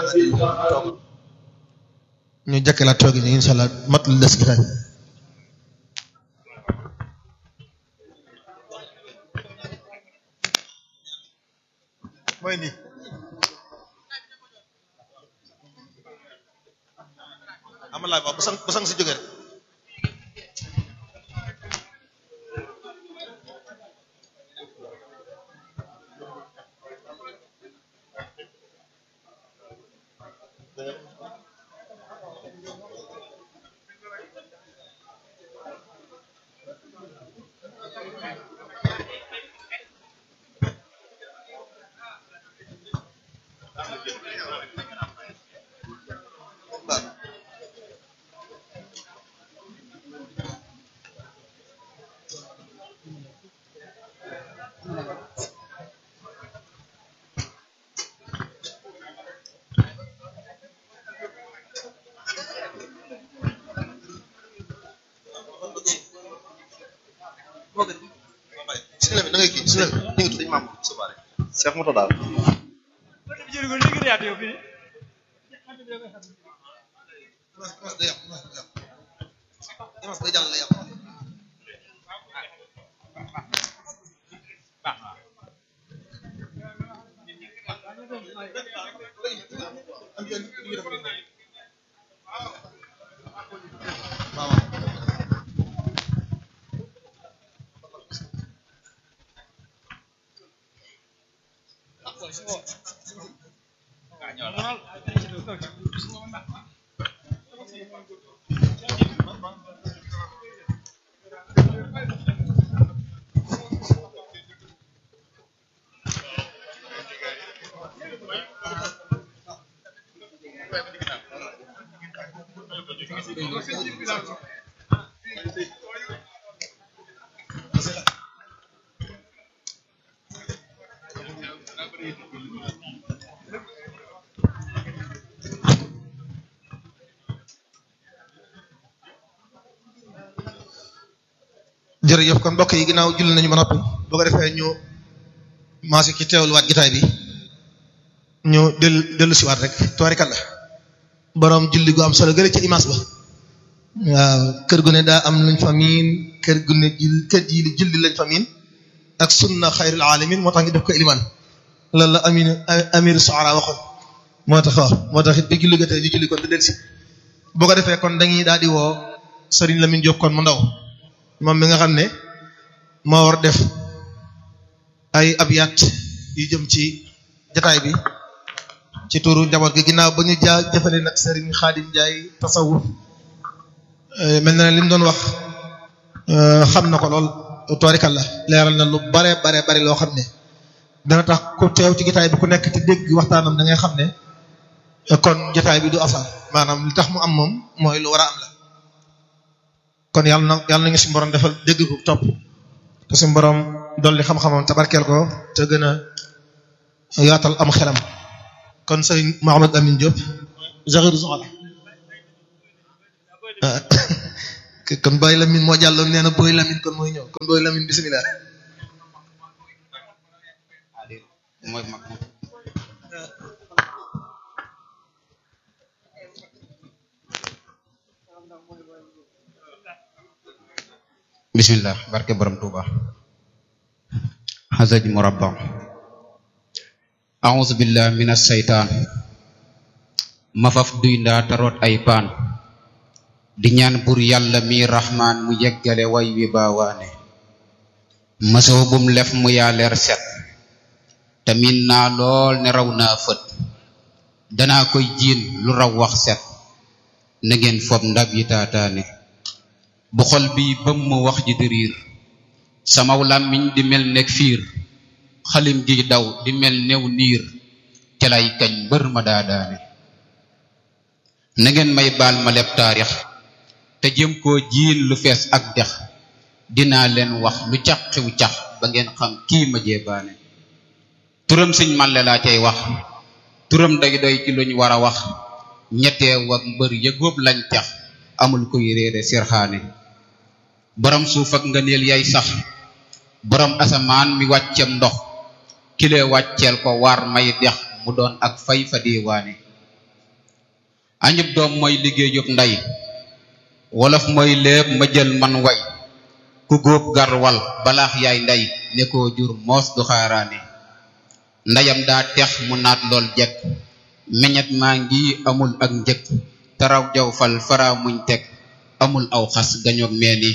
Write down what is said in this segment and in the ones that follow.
toog ñu jàkkalaat toog yi incha allah mat la des gitaay mooy nii amalaay ba bu sang bu sang si jógee rek bismillah da ngay kii bismillah ni nga tudd maam subaare Cheikh Mouta daal image day yàq image day yàq image day jàll la yàq waaw jërëjëf kon mbokk yi ginnaaw julli nañu ba noppi boo ko defee ñu maasi ki teewluwaat gitaay bi ñu dellu dellu siwaat rek tubaarikàlla boroom julli gu am solo gële ci image ba waaw kër gu ne daa am luñ fa miin kër gu ne jul kër ji li julli lañ fa miin ak sunna xayrul alamin moo tax ngi def ko iliman loolu la amin amir soara waxoon moo tax waaw moo tax it bi julli gatee ñu julli kon di del si boo ko defee kon dañuy daal di woo Serigne Lamine Diop kon mu ndaw moom mi nga xam ne moo war def ay abiyat yu jëm ci jataay bi ci turu njaboot gi ginnaaw ba ñu jaa jëfale nag Serigne Khadim Ndiaye tasawuf mel na ne li mu doon wax xam na ko lool toorikalla leeral na lu bare bare bare loo xam ne dana tax ku teew ci jataay bi ku nekk te dégg waxtaanam da ngay xam ne kon jataay bi du asar maanaam li tax mu am moom mooy lu war a am la kon yàlla na yàlla na nga suñu borom defal dégg ko topp te suñu borom dolli xam-xamam te barkeel ko te gën a yaatal am xelam kon sëriñ Mouhamed Amine Diop Jaxiru Soxla kon Boy Lamine moo jàlloon nee na Boy Lamine kon mooy ñëw kon Boy Lamine bisimilah. mooy mag moom bismillah barke borom tuuba xasaj murabba a'udhu billahi minas shaytaan mafaf duy ndaa taroot ay paan di ñaan bur yàlla mi rahmaan mu yeggale way wi baawaane mësoo bum lef mu yaaleer set tamin naa lool ne raw naa fët danaa koy jiin lu raw wax set na ngeen fob ndab yi taataane bu xol bi bëm ma wax ji di riir samaw làmmiñ di mel nekk fiir xalim gi daw di mel new niir ca lay kañ bër ma daadaane na ngeen may baal ma leb taarix te jëm koo jiin lu fees ak dex dinaa leen wax lu cax xiw cax ba ngeen xam kii ma jeebaane turam sëñ màlle laa cay wax turam day doy ci luñ war a wax ñetteew ak mbër yëgóob lañ tax amul koy réere sirxaane borom suuf ak ngëneel yay sax borom asamaan mi wàccem ndox kile wàcceel ko waar may dex mu doon ak fay fa diiwaane añub doom mooy liggéeyub ndey wolof mooy léeb ma jël man way ku góob gar wal balaax yaay ndey ne koo jur moos du xaaraane ndeyam daa tex mu naat lool jekk meñet maa ngi amul ak njëkk taraw jaw fal fara muñ teg amul aw xas gañoog meeni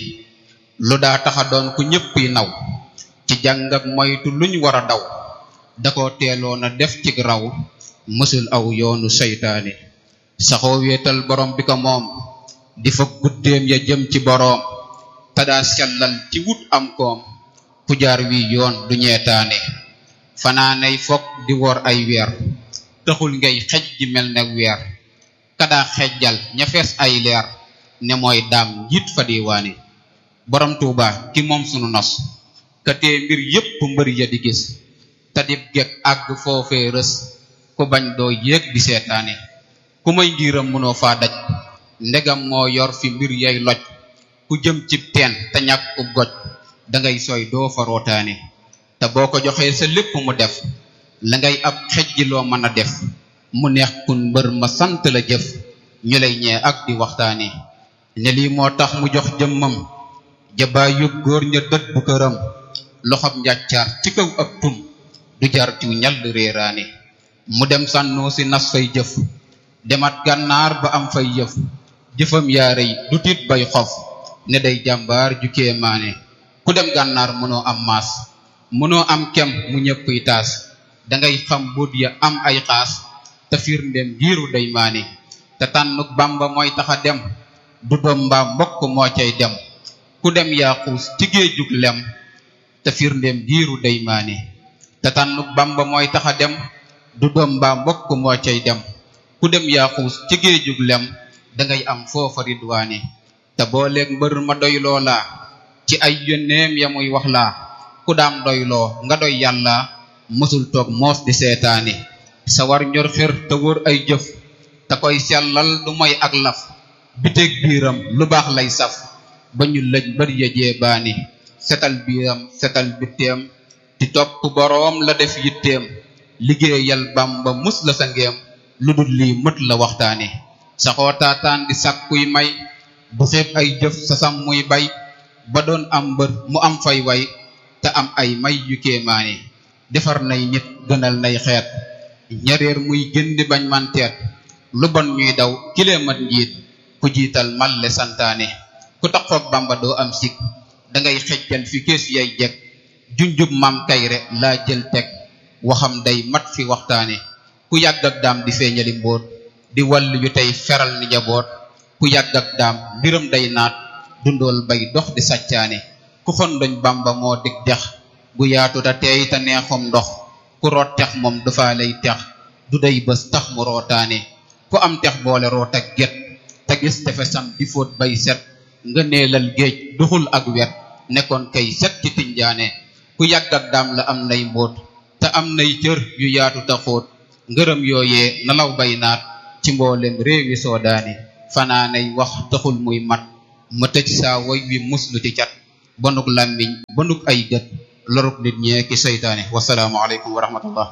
lu daa taxa doon ku ñëppi naw ci jàng ak moytu luñ war a daw da ko teeloon a def ci raw mësul aw yoonu seytaane saxoo wéetal borom bi ko moom di fa guddeem ya jëm ci boroom te daa sellal ci wut am koom ku jaar wi yoon du ñeetaane fanaanay fokk di wor ay weer taxul ngay xej ji mel ne weer kadaa xejjal ña fees ay leer ne mooy daam njiit fa diwaane borom tuuba ki moom sunu nos ka tee mbir yépp mbër ya di gis te dib gekk àgg foofee rës ku bañ doo yéeg di seetaane ku may ngiram mënoo faa daj ndegam moo yor fi mbir yay loj ku jëm cib teen te ñàkk ub goj dangay sooy doo fa rootaane te boo ko joxee sa lépp mu def la ngay ab xejji loo mën a def mu neex kun mbër ma sant la jëf ñu lay ñee ak di waxtaane ne lii moo tax mu jox jëmmam jabaay yób góor ña dët bu këram loxob njàccaar ci kaw ab tum du jar ciw ñall réeraane mu dem sànnoo si nas fay jëf demat gànnaar ba am fay yëf jëfam yaarey du tiit bay xof ne day jàmbaar ju kéemaane ku dem gànnaar mënoo am maas mënoo am kem mu ñëppuy taas dangay xam buut ya am ay xaas te firndem giiru day maane te tànnuk bamba mooy taxa dem du doom mbaa mbokk moo cay dem ku dem yaa xuus ci géejug lem te firndem giiru day maane te tànnuk bamba mooy taxa dem du doom mbaa mbokk moo cay dem ku dem yaa xuus ci géejug lem dangay am foofa ridwaane te booleeg mbër ma doy loola ci ay yónneem ya muy wax laa ku daam doyloo nga doy yàlla mësul toog moos di seetaane sa war ñor xër te wóor ay jëf te koy sellal du moy ak laf biteeg biiram lu baax lay saf ba ñu lëj bër ya jeebaani setal biiram setal bitteem di topp boroom la def yitteem liggéeyal bamba mus la sa ngeem lu dul lii mët la waxtaane saxoo taataan di sàkkuy may bu xeeb ay jëf sa sam muy bay ba doon am mbër mu am fay way te am ay may yu kéemaane defar nay nit gënal nay xeet ñareer muy gën di bañ man teet lu bon ñuy daw kilee mat njiit ku jiital malle santaane ku taxoog bamba doo am sik dangay xejjal fi kees yay jekk junjub mam kayre laa jël teg waxam day mat fi waxtaane ku yàgg ak daam di feeñali mbóot di wàll yu tey feral ni njaboot ku yàgg ak daam mbiram day naat dundool bay dox di sàccaane ku xondoñ bamba moo dig dex gu yaatu te teey te neexum ndox ku root tex moom dafa lay tex du day bés tax mu rootaane ku am tex boole root ak get te gis tefesam di fóot bay set nga neelal géej duxul ak wet nekkoon kay set ci tinjaane ku yàgg ak daam la am nay mbóot te am nay cër yu yaatu te xóot ngërëm yooyee nalaw bay naat ci mboolem réewi soodaane fanaanay wax taxul muy mat ma tëj saa woy wi muslu ci cat bonuk làmmiñ bonuk ay gët loruk nit ñee ki seytaane wasalaamu aleykum wa rahmatullah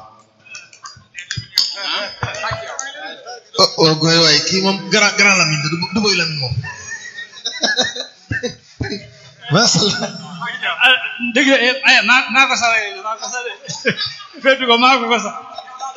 oh gooy waaye kii moom grand grand Lamine du du boy Lamine moom macha allah dëgg la ay maa maa ko sax maa ko sax de féetu ko maa ko ko sax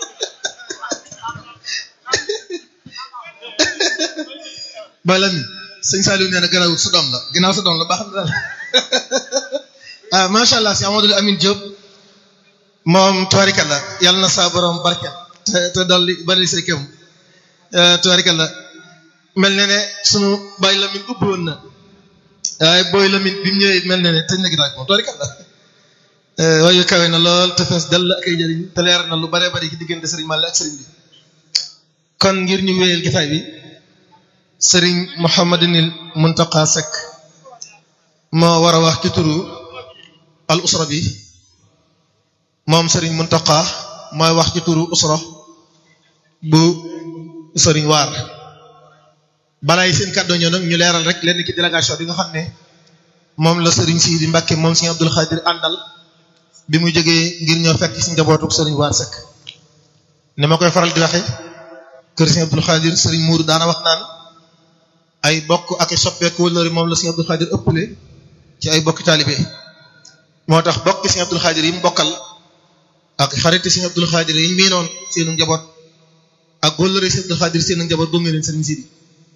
Baye Lamine sëñ Saliou nee na gannaaw sa doom la ginnaaw sa doom la baax na daal ah macha allah si Amadou Amine Diop moom tubaarikàlla yàlla na saa borom barke te te dolli bari say kéem tubaarikàlla mel na ne sunu Baye Lamine ubbi woon na waaye booy Lamine bi mu ñëwee mel na ne tëj na ginnaaw moom tubaarikàlla waaye kawe na lool te fees dell ak ay jëriñ te leer na lu bare bari ci diggante Serigne Malick ak Serigne bi kon ngir ñu wéyal gitaay bi. sëriñ Mouhamadinil Muntaqa Seck moo war a wax ci turu al usra bi moom sëriñ Muntaqa mooy wax ci turu usra bu sëriñ waar balaay seen kàddu ñëw nag ñu leeral rek lenn ci délégation bi nga xam ne moom la sëriñ Sidi Mbacke moom sëriñ Abdul Xaadir àndal bi mu jógee ngir ñëw fekk ci njabootu sëriñ waar Seck ni ma koy faral di waxe kër Sëriñ Abdul Xaadir Sëriñ Muudu daana wax naan ay bokk ak i soppeeku wëllëri moom la Sëriñ Abdul Xaadir ëppale ci ay bokki taalibe moo tax bokki Sëriñ Abdul Xaadir yi mu bokkal ak xariti Sëriñ Abdul Xaadir yi ñu miinoon seenu njaboot ak wëllëri Sëriñ Abdul Xaadir seenu njaboot gunge leen Sëriñ Sidi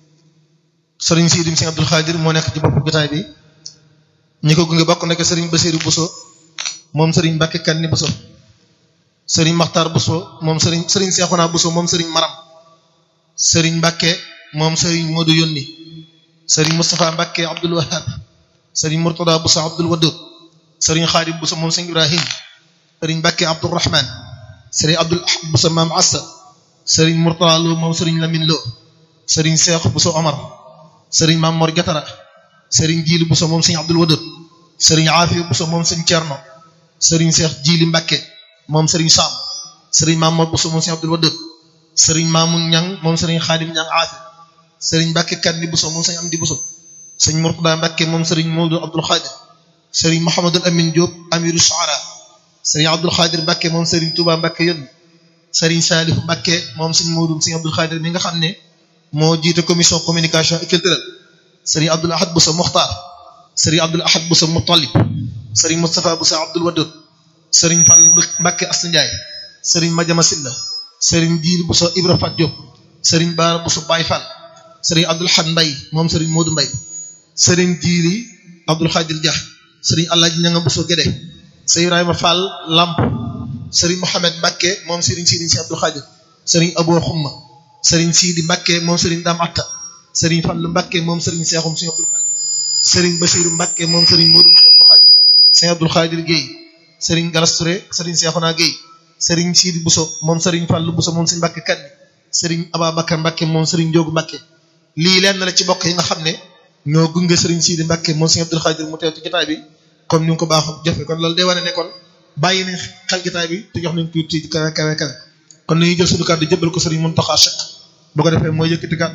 Sëriñ Sidi Sëriñ Abdul Xaadir moo nekk ci bopp jotaay bi ñi ko gunge bokk nekk Sëriñ Basiiru Buso moom Sëriñ Mbàkke Kanni Buso Sëriñ Maxtaar Buso moom Sëriñ Sëriñ Seexuna Buso moom Sëriñ Maram Sëriñ Mbàkke moom Sëriñ Moodu Yónni Sëriñ Moustapha Mbàkke Abdul Wahab Sëriñ Murtada Buso Abdul Wadud Sëriñ Xaadim Buso moom Sëriñ Ibrahim Sëriñ Mbàkke Abdurrahman Sëriñ Abdul Ahad Buso Maam Assa Sëriñ Murtada Lo moom Sëriñ Lamin Lo Sëriñ Seex Buso Omar Sëriñ Maam Mor Jatara Sëriñ Jiili Buso moom Sëriñ Abdul Wadud Sëriñ Aafiya Buso moom Sëriñ Cerno Sëriñ Seex Jiili Mbàkke moom Sëriñ Saam Sëriñ Maam Mor Buso moom Sëriñ Abdul Wadud Sëriñ Maamun Ñang moom Sëriñ Xaadim Ñang Aafi Sëriñ Mbàkke Kanni Buso moom Sëriñ Amdi Buso Sëriñ Murtada Mbàkke moom Sëriñ Moodu Abdul Xaadir Sëriñ Muhammadul Amin Diop Amiru Shuara Sëriñ Abdul Xaadir Mbàkke moom Sëriñ Tuuba Mbàkke yónni Sëriñ Saalihu Mbàkke moom Sëriñ Moodu Sëriñ Abdul Xaadir mi nga xam ne moo jiite commission communication et culturelle Sëriñ Abdul Ahad Buso Muxtaar Sëriñ Abdul Ahad Buso Mutalib Sëriñ Moustapha Buso Abdul Wadud Sëriñ Fall Mbàkke Asta Njaay Sëriñ Majama Silla Sëriñ Jiil Buso Ibra Fat Diop Sëriñ Baara Buso Baay Fall Sëriñ Abdul Ahad Mbay moom Sëriñ Moodu Mbay Sëriñ Jiili Abdul Xaadir Dia Sëriñ Alaaji Ñanga Buso Gédé Sëriñ Ibrahima Fall Lamp Sëriñ Mohamed Mbàkke moom Sëriñ Sidi Si Abdul Xaadir Sëriñ Abo Xumma Sëriñ Sidi Mbàkke moom Sëriñ Dam Atta Sëriñ Fallu Mbàkke moom Sëriñ Seexum Si Abdul Xaadir Sëriñ Basiiru Mbàkke moom Sëriñ Moodu Si Abdul Xaadir Sëriñ Abdul Xaadir Géey Sëriñ Galas Touré Sëriñ Seexuna Géey Sëriñ Sidi Buso moom Sëriñ Fallu Buso moom Sëriñ Mbàkke Kanni Sëriñ Ababacar Mbàkke moom Sëriñ Njóogu Mbàkke lii lenn la ci bokk yi nga xam ne ñoo gunge Sëriñ Sidi Mbàkke moom Sëriñ Abdul Xaadir mu teew ci jotaay bi comme ni nga ko baaxoo jëfe kon loolu day wane ne kon bàyyi nañ xel jotaay bi te jox nañ ko ci kawe kawe kawe kon nañuy jël suñu kàddu jëbal ko Sëriñ Muntaxa Sekk bu ko defee mooy yëkkati kàddu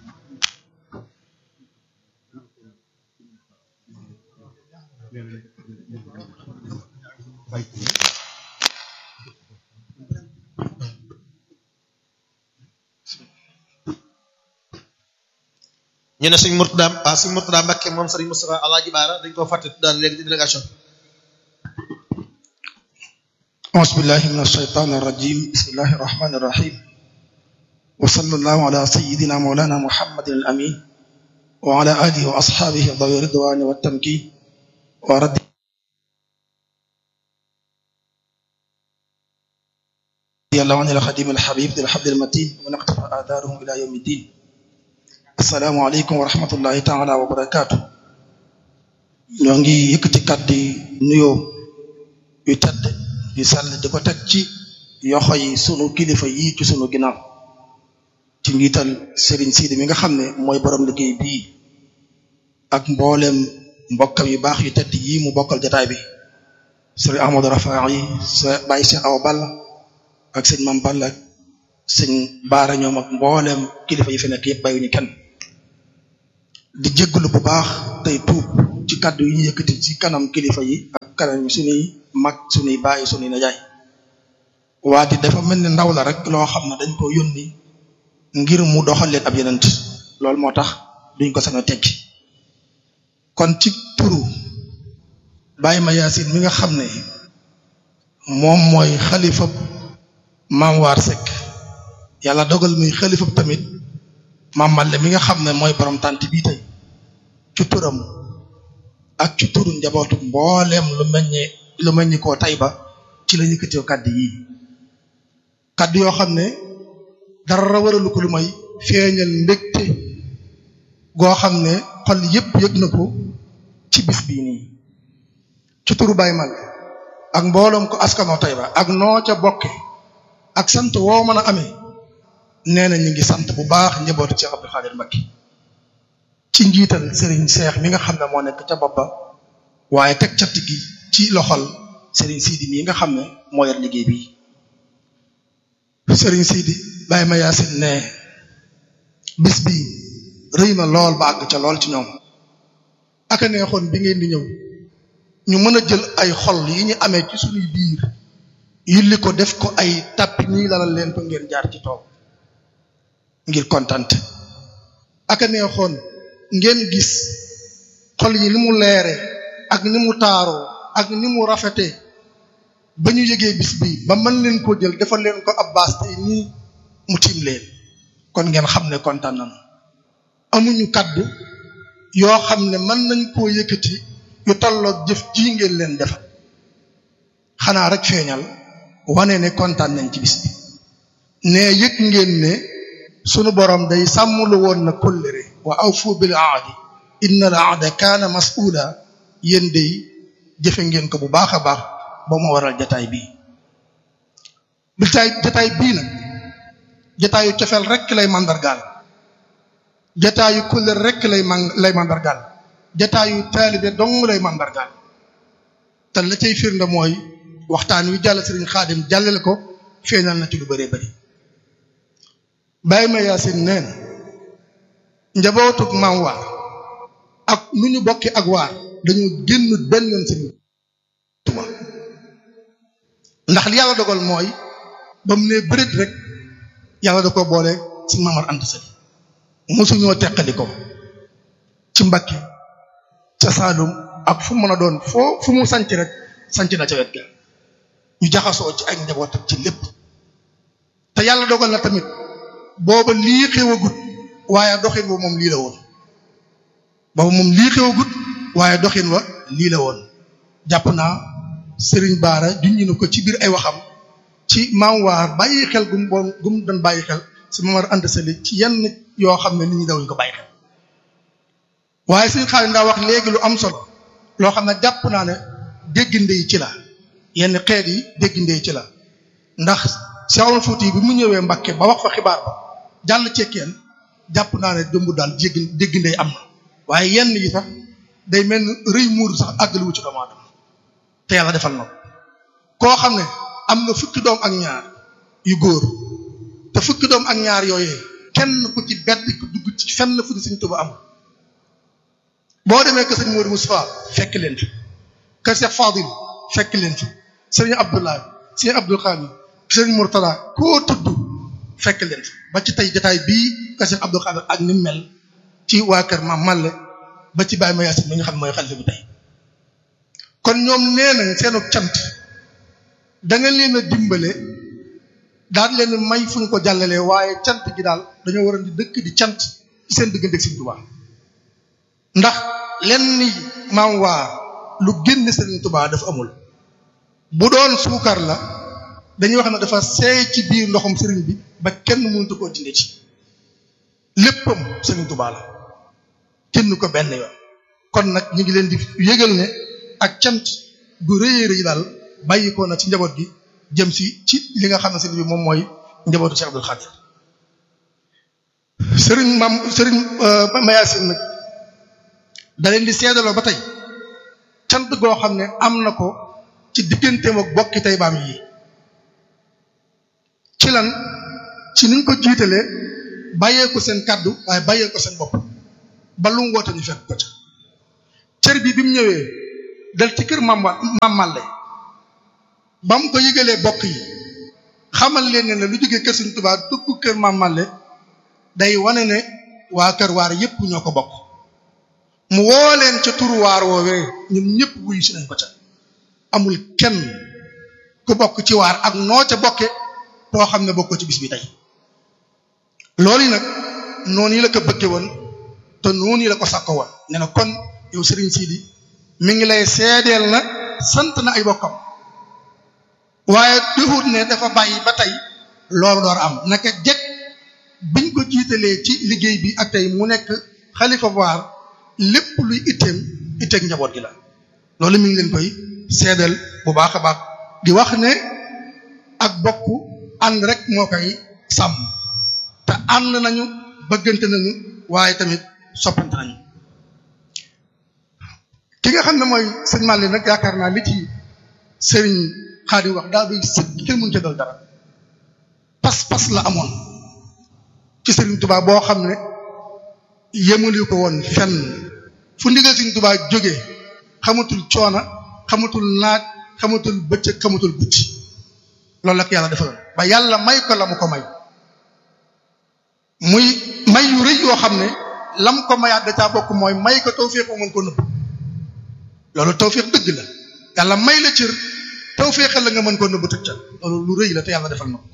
ñu ne sëñ Murtada ah sëñ Murtada Mbàkke moom sëriñ Moustapha Alaaji Baara dañ koo fàtte daal léegi ci délégation أعوذ بالله من الشيطان الرجيم بسم الله الرحمن الرحيم وصلى الله على سيدنا مولانا محمد الأمين وعلى آله وأصحابه ذوي الرضوان والتمكين ورد الله عن الخديم الحبيب ذي الحبل المتين ومن اقتفى آثارهم إلى يوم الدين السلام عليكم ورحمة الله تعالى وبركاته ñoo ngi yëkkati kàddu nuyoo yu tedd yu sell di ko teg ci yoxo yi sunu kilifa yii ci sunu ginnaaw ci njiital Serigne Sidi mi nga xam ne mooy borom liggéey bii ak mboolem mbokkam yu baax yu tedd yii mu bokkal jotaay bi Serigne Ahmadou Rafa yi sa bàyyi Cheikh Awa Balla ak sëñ Mam Balla ak sëñ Baara ñoom ak mboolem kilifa yi fi nekk yëpp bàyyiwuñu kenn di jéggalu bu baax tey tuub ci kàddu yi ñu yëkkati ci kanam kilifa yi ak kanam suñuy mag suñuy bàyyi suñuy najaay waa di dafa mel ni ndaw la rek loo xam ne dañ ko yónni ngir mu doxal leen ab yenent loolu moo tax duñ ko sañ a tekki kon ci turu Baye ma Yaasin mi nga xam ne moom mooy xalifa maam waar Seck yàlla dogal muy xalifa tamit maam Malle mi nga xam ne mooy borom tànt bii tey ci turam ak ci turu njabootu mbooleem lu meññee lu meññi koo tay ba ci la yëkkatee kàddu yi kàddu yoo xam ne dara waralu ko lu may feeñal mbégte goo xam ne xol yépp yëg na ko ci bis bii nii ci turu Baye Mal ak mbooloom ko askanoo tay ba ak noo ca bokke ak sant woo mën a amee nee na ñu ngi sant bu baax njabootu Cheikh Abdou Khadir Mbacké ci njiital Serigne Cheikh mi nga xam ne moo nekk ca bopp ba waaye teg cat gi ci loxol Serigne Sidi mii nga xam ne moo yor liggéey bi Serigne Sidi Baye ma Yaasin ne bis bi rëy na lool ba àgg ca lool ci ñoom aka neexoon bi ngeen di ñëw ñu mën a jël ay xol yi ñu amee ci suñuy biir yulli ko def ko ay tàppi ñii lalal leen ko ngeen jaar ci toog ngir kontante aka neexoon ngeen gis xol yi ni mu leere ak ni mu taaroo ak ni mu rafetee ba ñu yëgee bis bi ba mën leen koo jël defal leen ko ab baas tey nii mu tiim leen kon ngeen xam ne kontaan nañu amuñu kaddu yoo xam ne mën nañ koo yëkkati yu tolloog jëf ji ngeen leen defal xanaa rek feeñal wane ne kontaan nañ ci bis bi ne yëg ngeen ne sunu borom day sàmmlu woon na kóllëre wa awfu bil aadi inna al aada kaana mas'uula yéen day jëfe ngeen ko bu baax a baax ba mu waral jataay bii jataay jataay bii nag jataayu cofeel rekk lay mandargaal jataayu kóllëre rekk lay man lay mandargaal jataayu taalibe dong lay mandargaal te la cay firnde mooy waxtaan wi jàll sëriñ xaadim jàllale ko feeñal na ci lu bëree bëri bàyyi ma yaasin neen njabootug maam waar ak nu ñu bokki ak waar dañoo génn benn yoon sëriñ Tuuba ndax li yàlla dogal mooy ba mu ne bëreet rek yàlla da ko boole ci Mamar Anta Sali mosuñoo teqali ko ci Mbàkke ca Saalum ak fu mën a doon foo fu mu sanc rek sanc na ca wet ga ñu jaxasoo ci ay njaboot ak ci lépp te yàlla dogal na tamit booba lii xewagut waaye doxin wa moom lii la woon booba moom lii xewagut waaye doxin wa lii la woon jàpp naa sëriñ baara junñi na ko ci biir ay waxam ci maam waar bàyyi xel gum boon gum doon bàyyi xel si Mamar Anta Sali ci yenn yoo xam ne nit ñi dawuñ ko bàyyi xel waaye suñu xaalis ndaa wax léegi lu am solo loo xam ne jàpp naa ne dégginde yi ci la yenn xeet yi dégginde yi ci la ndax Seexul Fuuti bi mu ñëwee Mbàkke ba wax fa xibaar ba jàll cekkeen jàpp naa ne dëmb daal jégg dégginde am na waaye yenn yi sax day mel ni rëy muur sax àggali wu ci doomu aadama te yàlla defal na koo xam ne am na fukki doom ak ñaar yu góor te fukki doom ak ñaar yooyee kenn ku ci bedd ku dugg ci fenn fu di Sëriñ Tuubaa am boo demee kër sëñ Modou Moustapha fekk leen fi kër Cheikh Fadil fekk leen fi sëriñ Abdoulaye sëriñ Abdoul Khadir sëriñ Mourtada koo tudd fekk leen fi ba ci tey jotaay bii kër Cheikh Abdoul Khadir ak ni mel ci waa kër Maam Malle ba ci Baye Mayacine mi nga xam ne mooy xalifa bi tey kon ñoom nee nañ seenu cant da nga leen a dimbale daal leen may fu ñu ko jàllalee waaye cant gi daal dañoo waroon di dëkk di cant ci seen diggante ak Sëriñ Tuubaa ndax lenn maam waa lu génn Sëriñ Tuubaa dafa amul bu doon suukar la dañuy wax ne dafa seey ci biir ndoxum sëriñ bi ba kenn mënut koo dindi ci léppam Sëriñ Tuubaa la kenn ko benn yoon kon nag ñu ngi leen di yëgal ne ak cant gu rëy rëy daal bàyyi ko na ci njaboot gi jëm si ci li nga xam ne sëriñ bi moom mooy njabootu Cheikh Abdoul Khadir sëriñ maam sëriñ Mayacine nag da leen di seedaloo ba tey cant goo xam ne am na ko ci digganteem ak bokki tey baam yi ci lan ci niñ ko jiitalee bàyyee ko seen kàddu waaye bàyyee ko seen bopp ba lu mu woote ñu fekk ko ca cër bi bi mu ñëwee dal ci kër maam maam Malle ba mu ko yëgalee bokk yi xamal leen ne lu jógee kër Sëriñ Tuubaa dugg kër maam Malle day wane ne waa kër waar yépp ñoo ko bokk mu woo leen ca turu waar woowee ñun ñëpp wuyu si nañ ko ca amul kenn ku bokk ci waar ak noo ca bokke koo xam ne bokkoo ci bis bi tey loolu yi nag noonu yi la ko bëgge woon te noonu yi la ko sàkko woon ne na kon yow Serigne Sidi mi ngi lay seedeel na sant na ay bokkam waaye duhut ne dafa bàyyi ba tey loolu door am naka jekk biñ ko jiitalee ci liggéey bi ak tey mu nekk xalifa waar lépp luy itteem itteeg njaboot gi la loolu mi ngi leen koy seedeel bu baax a baax di wax ne ak bokk ànd rek moo koy sàmm te ànd nañu bëggante nañu waaye tamit soppante nañu ki nga xam ne mooy sëñ Malick nag yaakaar naa li ci sëriñ Xaadim wax daal doy sëkk kenn mënu ca dal dara pas-pas la amoon ci sëriñ Tuubaa boo xam ne yemali ko woon fenn fu ndigal sëriñ Tuubaa jógee xamatul coona xamatul naaj xamatul bëccëg xamatul guddi loolu la ko yàlla defaloon ba yàlla may ko la mu ko may muy may yu rëy yoo xam ne lam ko mayaat da caa bokk mooy may ko tawféex mu mën ko nëbb loolu tawféex dëgg la yàlla may la cër tawféexal la nga mën ko nëbb tëj ca loolu lu rëy la te yàlla defal na ko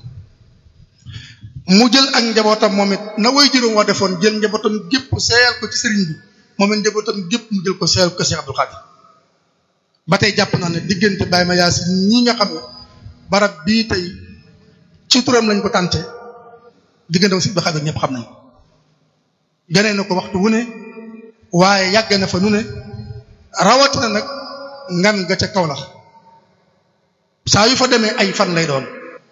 mu jël ak njabootam moom it na way juróom wa defoon jël njabootam gépp seeyal ko ci sëriñ bi moom it njabootam gépp mu jël ko seeyal ko Cheikh Abdou Khadir ba tey jàpp naa ne diggante Baye ma yaa si ñi nga xam ne barab bii tey ci turam lañ ko tànte diggante si Abdou Khadir ñëpp xam nañ ko gane na ko waxtu wu ne waaye yàgg na fa nu ne rawatina nag ngan ga ca kaw la saa yu fa demee ay fan lay doon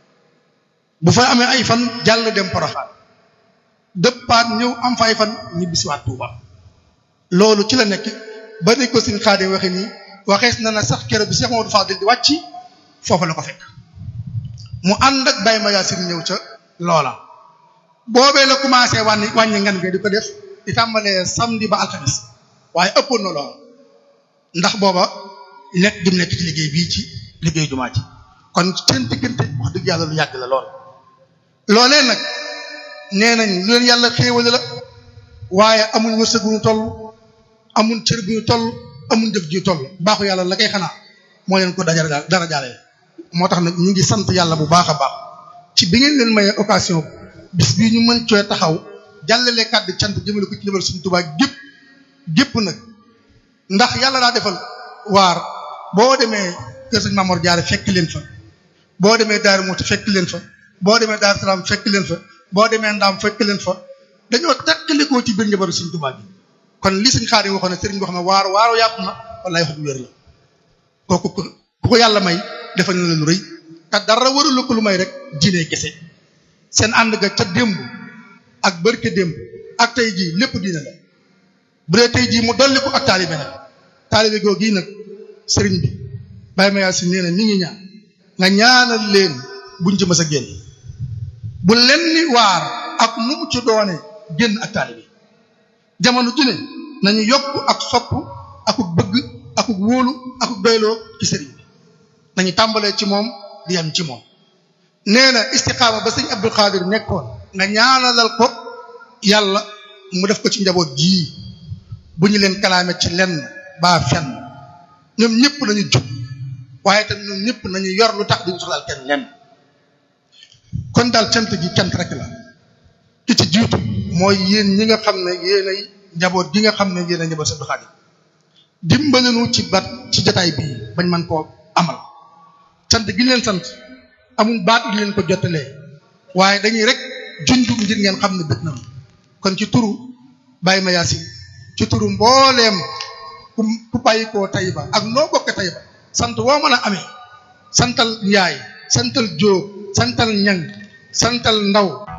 bu fa amee ay fan jàll dem Porokhane dëppaat ñëw am fa ay fan ñibbisiwaat Tuuba loolu ci la nekk ba ne ko suñ xaade waxe nii waxees na na sax keroog bi Cheikh Mamadou Fadil di wàcc foofu la ko fekk mu ànd ak Baye Mayacine ñëw ca loola boobee la commencé wàññi wàññi ngan nga di ko def di tàmbalee samedi ba alxamis waaye ëppoon na lool ndax booba nekk di nekk ci liggéey bii ci liggéey jumaa ji kon seen diggante wax dëgg yàlla lu yàgg la lool. loolee nag nee nañ lu leen yàlla xéewale la waaye amuñ wërsëg bu ñu toll amuñ cër bu ñu toll amuñ jëf ju ñu toll baaxu yàlla la koy xanaa moo leen ko dajara dara jaale moo tax nag ñu ngi sant yàlla bu baax a baax ci bi ngeen leen mayee occasion bis bii ñu mën cooy taxaw jàllale kàddu cant jëmale ko ci lebal suñu Tuubaa gépp gépp nag ndax yàlla daa defal waar boo demee kër sëñ Mamoor Jaare fekk leen fa boo demee Daaru Muxti fekk leen fa boo demee Daaru Salaam fekk leen fa boo demee Ndaam fekk leen fa dañoo tekkalikoo ci biir njabaru suñu Tuubaa bi kon li suñ xaar yi waxoon ne sëriñ boo xam ne waar waaru yàpp na wallaay wax du wér la kooku ku ko yàlla may defal na leen lu rëy te dara warul ko lu may rek diine kese seen ànd ga ca démb ak barke démb ak tey jii lépp diine la bu dee tey jii mu dolli ko ak taalibe nag taalibe googu gii nag sëriñ bi Baye Mayacine nee na mi ngi ñaan nga ñaanal leen buñ ci mës a génn bu leen ni waar ak nu mu ci doone génn ak taalibe jamono ju ne nañu yokk ak sopp akuk bëgg akuk wóolu akuk doyloo ci sëriñ bi nañu tàmbalee ci moom di yam ci moom nee na istiqaama ba sëñ Abdou Khadir nekkoon nga ñaanalal ko yàlla mu def ko ci njaboot jii bu ñu leen kalaame ci lenn baa fenn ñoom ñëpp nañu jub waaye tam ñoom ñëpp nañu yor lu tax duñu soxlaal kenn lenn kon daal cant gi cant rek la ki ci jiitu mooy yéen ñi nga xam ne yéenay njaboot gi nga xam ne yéenay njaboot sëñ Abdou Khadir dimbalinu ci bat ci jotaay bii bañ man koo amal sant gi leen sant amul baat gi leen ko jottalee waaye dañuy rek junju ngir ngeen xam ne bëgg na kon ci turu Baye Mayacine ci turu mbooleem ku ku bàyyi koo Taïba ak noo bokk Taïba sant woo mën a amee santal Njaay santal Jóob santal Ñang santal Ndaw